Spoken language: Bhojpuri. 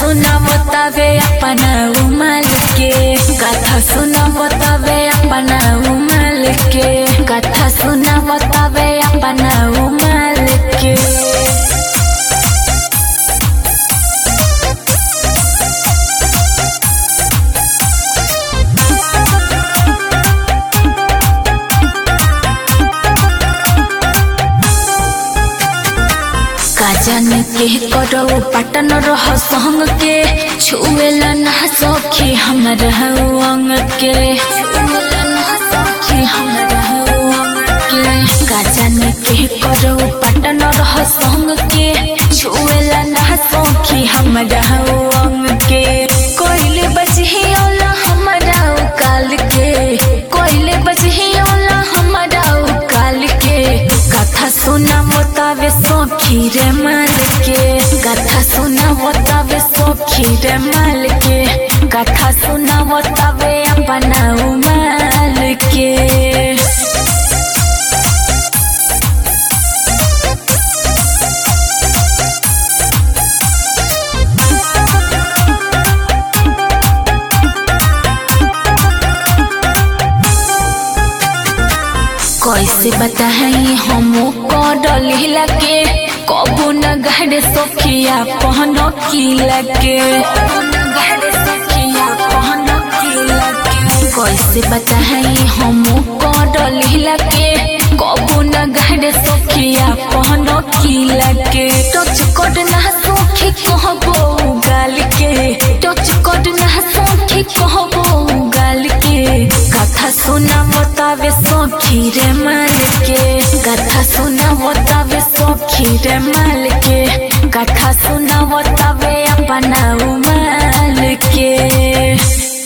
सुना बतावे अपना उमल के कथा सुना बतावे अपना उमल के कथा सुना बतावे अपना उमल के काजन के करो पटन रह संग के छुएला ना सखी हमर अंग के छुएला ना सखी हमर अंग के काजन के करो पटन रह संग के छुएला ना सखी हमर अंग के कोइले बजही औला हमरा काल के कोइले बजही औला हमरा काल के कथा सुना बतावे सखी रे माल के कथा सुना बतावे सखी रे माल के कथा सुना बतावे अपना उमाल के कैसे बताई हम डली लगे कबू न गहरे सखिया पहन की लगे कैसे बताई हम डली लगे कबू न गहरे सखिया पहन की लगे टच कट ना सखी कहबो गाल के टच कट ना सखी कहबो गाल के कथा सुना बतावे सखी रे माल के कथा सुना बतावे सखी रे माल के कथा सुना बतावे अपना उमाल के